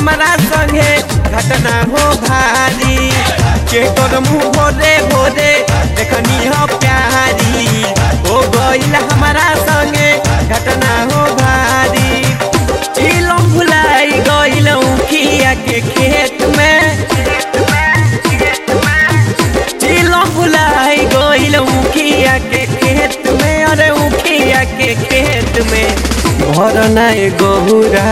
हमारा संगे घटना हो भारी के कर मुँह भोरे भोरे देखनी हो प्यारी हो गईल हमारा संगे घटना हो भारी चिलम भुलाई गईल उखिया के खेत में चिलम भुलाई गईल उखिया के खेत में अरे उखिया के खेत में भरना गहुरा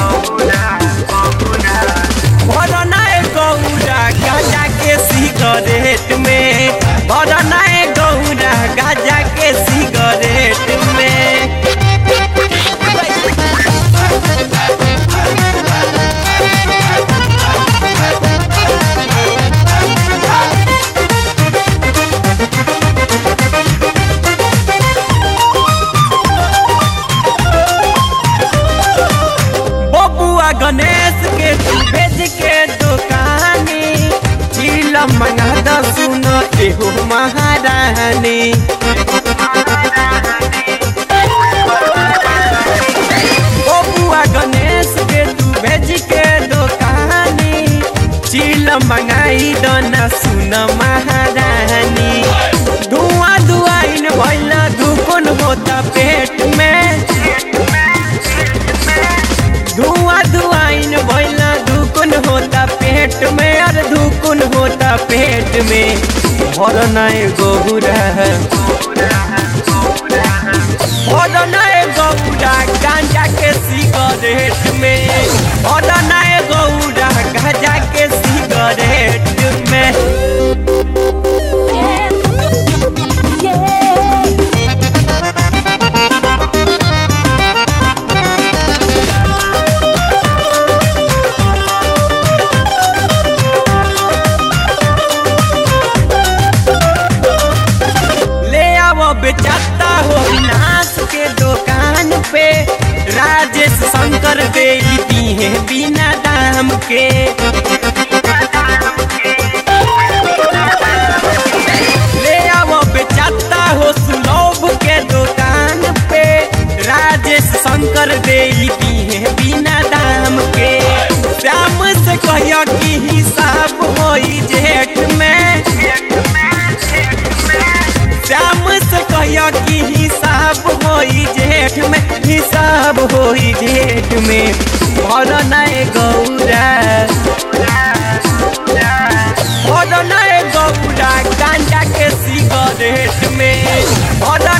भरना गौरा गाजा के सिगरेट में भरना गौरा गाजा के सिगरेट में बबुआ गणेश के तू भेज के दुकानी चिलम मंगा द सुन एहो महारानी बबुआ गणेश के तू भेज के दुकानी चिलम मंगाई द न सुन महारानी धुआं धुआइन भइल दुकुन होता पेट में धुआं धुआइन भइला धुकुन होता पेट में और धुकुन होता पेट में भरना गहुरा भरना गौरा गांजा के सिगरेट में भरना गौरा गांजा के सिगरेट में ले आओ बेचाता हो नाश के दुकान पे राजेश शंकर दे दी है बिना दाम के ले आओ बेचाता हो सुलभ के दुकान पे राजेश शंकर दे दी है बिना दाम के श्याम से कहियो कि हिसाब होई जेठ में श्याम से कहियो कि हिसाब होई जेठ में हिसाब होई जेठ में भर नए गौरा भर नए गौरा गांजा के सिगरेट में भर